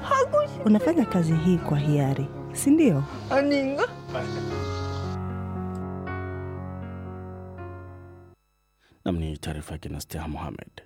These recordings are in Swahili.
Unafanya kazi hii kwa hiari, si ndio? aninga Nam ni taarifa yake na Steha Mohamed.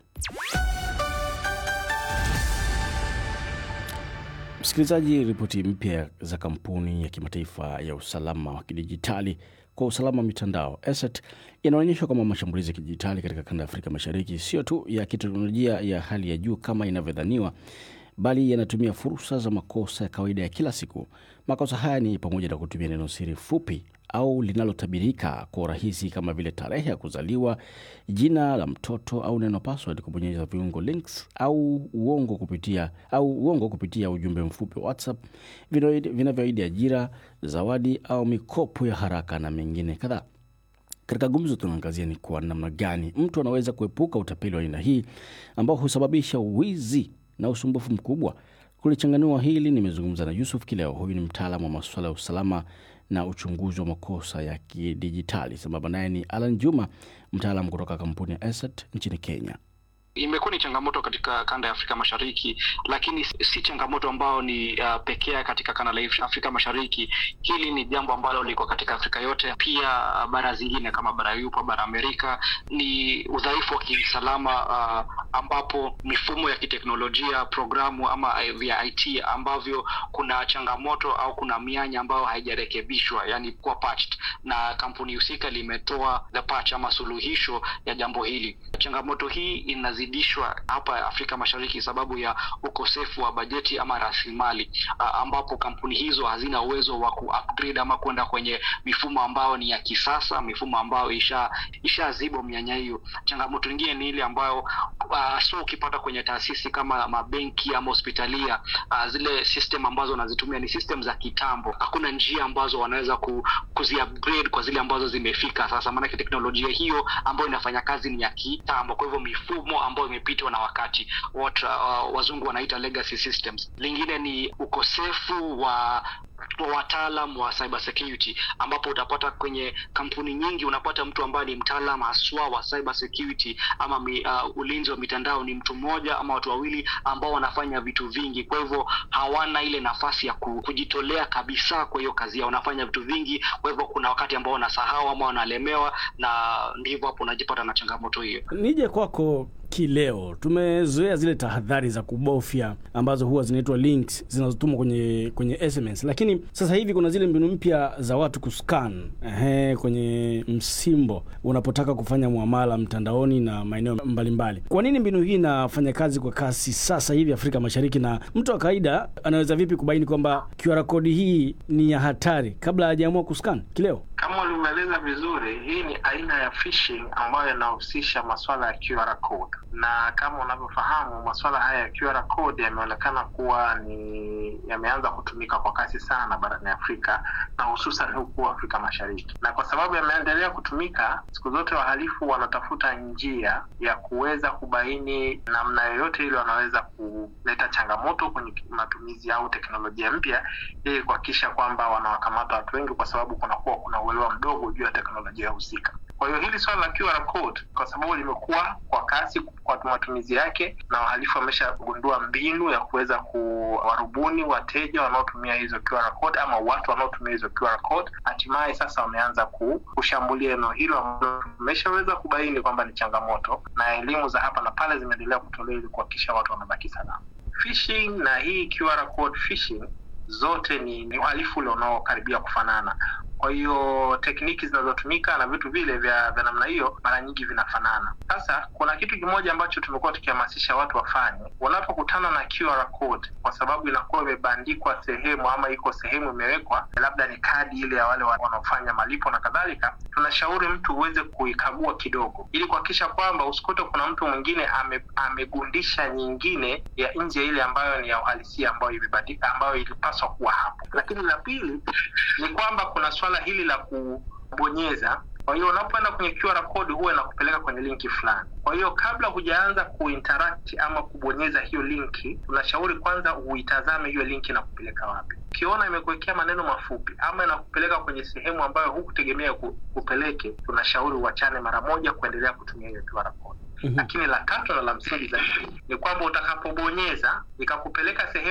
Msikilizaji, ripoti mpya za kampuni ya kimataifa ya usalama wa kidijitali kwa usalama wa mitandao ESET inaonyesha kwamba mashambulizi ya kidijitali katika kanda ya Afrika Mashariki sio tu ya kiteknolojia ya hali ya juu kama inavyodhaniwa, bali yanatumia fursa za makosa ya kawaida ya kila siku. Makosa haya ni pamoja na kutumia neno siri fupi au linalotabirika kwa urahisi kama vile tarehe ya kuzaliwa, jina la mtoto au neno password, kubonyeza viungo links au uongo kupitia au uongo kupitia ujumbe mfupi wa WhatsApp vinaoidi- vinavyoahidi ajira, zawadi au mikopo ya haraka na mengine kadhaa. Katika gumzo tunaangazia ni kwa namna gani mtu anaweza kuepuka utapeli wa aina hii ambao husababisha wizi na usumbufu mkubwa. Kulichanganua hili, nimezungumza na Yusuf Kileo. Huyu ni mtaalamu wa masuala ya usalama na uchunguzi wa makosa ya kidijitali. Sambamba naye ni Alan Juma, mtaalamu kutoka kampuni ya ESET nchini Kenya. imekuwa ni changamoto katika kanda ya Afrika Mashariki, lakini si si changamoto ambayo ni uh, pekee katika kanda la Afrika Mashariki. Hili ni jambo ambalo liko katika Afrika yote, pia uh, bara zingine kama bara Yuropa, bara Amerika. Ni udhaifu wa kiusalama uh, ambapo mifumo ya kiteknolojia, programu ama uh, vya IT ambavyo kuna changamoto au kuna mianya ambayo haijarekebishwa, yani kuwa patched, na kampuni husika limetoa the patch ama suluhisho ya jambo hili. Changamoto hii inazidishwa hapa Afrika Mashariki sababu ya ukosefu wa bajeti ama rasilimali, ah, ambapo kampuni hizo hazina uwezo wa ku-upgrade ama kwenda kwenye mifumo ambayo ni ya kisasa, mifumo ambayo isha ishaziba mianya hiyo. Changamoto nyingine ni ile ambayo uh, so ukipata kwenye taasisi kama mabenki ama hospitalia uh, zile system ambazo wanazitumia ni system za kitambo. Hakuna njia ambazo wanaweza ku, kuzi-upgrade kwa zile ambazo zimefika sasa, maanake teknolojia hiyo ambayo inafanya kazi ni ya kitambo. Kwa hivyo mifumo ambayo imepitwa na wakati, what uh, wazungu wanaita legacy systems. Lingine ni ukosefu wa wa wataalam wa cyber security ambapo utapata kwenye kampuni nyingi unapata mtu ambaye ni mtaalam haswa wa cyber security ama mi, uh, ulinzi wa mitandao ni mtu mmoja ama watu wawili ambao wanafanya vitu vingi kwa hivyo hawana ile nafasi ya ku- kujitolea kabisa kwa hiyo kazi yao wanafanya vitu vingi kwa hivyo kuna wakati ambao wanasahau ama wanalemewa na ndivyo hapo unajipata na changamoto hiyo Nije kwako kileo, tumezoea zile tahadhari za kubofya ambazo huwa zinaitwa links zinazotumwa kwenye kwenye SMS, lakini sasa hivi kuna zile mbinu mpya za watu kuscan ehe, kwenye msimbo unapotaka kufanya muamala mtandaoni na maeneo mbalimbali. Kwa nini mbinu hii inafanya kazi kwa kasi sasa hivi Afrika Mashariki, na mtu wa kawaida anaweza vipi kubaini kwamba QR code hii ni ya hatari kabla hajaamua kuscan? Kileo. Kama ulimeeleza vizuri, hii ni aina ya phishing ambayo inahusisha masuala ya QR code, na kama unavyofahamu masuala haya ya QR code yameonekana kuwa ni yameanza kutumika kwa kasi sana barani Afrika na hususan huku Afrika Mashariki, na kwa sababu yameendelea kutumika, siku zote wahalifu wanatafuta njia ya kuweza kubaini namna yoyote ile wanaweza kuleta changamoto kwenye matumizi au teknolojia mpya ili kuhakikisha kwamba wanawakamata watu wengi, kwa sababu kunakuwa kuna uelewa mdogo juu ya teknolojia husika. Kwa hiyo hili swala la QR code kwa sababu limekuwa kwa kasi kwa matumizi yake, na wahalifu wameshagundua mbinu ya kuweza kuwarubuni wateja wanaotumia hizo QR code ama watu wanaotumia hizo QR code. Hatimaye sasa wameanza ku- kushambulia eneo hilo ambalo tumeshaweza kubaini kwamba ni changamoto, na elimu za hapa na pale zimeendelea kutolewa ili kuhakikisha watu wanabaki salama. Phishing na hii QR code phishing zote ni, ni uhalifu ule unaokaribia kufanana. Kwa hiyo tekniki zinazotumika na vitu vile vya vya namna hiyo mara nyingi vinafanana. Sasa kuna kitu kimoja ambacho tumekuwa tukihamasisha watu wafanye wanapokutana na QR code, kwa sababu inakuwa imebandikwa sehemu ama iko sehemu imewekwa, labda ni kadi ile ya wale wa- wanaofanya malipo na kadhalika, tunashauri mtu uweze kuikagua kidogo, ili kuhakikisha kwamba usikute kuna mtu mwingine ame, amegundisha nyingine ya nje ile ambayo ni ya uhalisia ambayo imebandika ambayo ilipaswa kuwa hapo. Lakini la pili ni kwamba kuna swala hili la kubonyeza. Kwa hiyo unapoenda kwenye QR code huwa inakupeleka kwenye linki fulani. Kwa hiyo kabla hujaanza kuinteract ama kubonyeza hiyo linki, tunashauri kwanza uitazame hiyo linki inakupeleka wapi. Ukiona imekuwekea maneno mafupi ama inakupeleka kwenye sehemu ambayo hukutegemea ku- kupeleke, tunashauri uachane mara moja kuendelea kutumia hiyo QR code. Lakini la tatu na la msingi zaidi ni kwamba utakapobonyeza ikakupeleka sehemu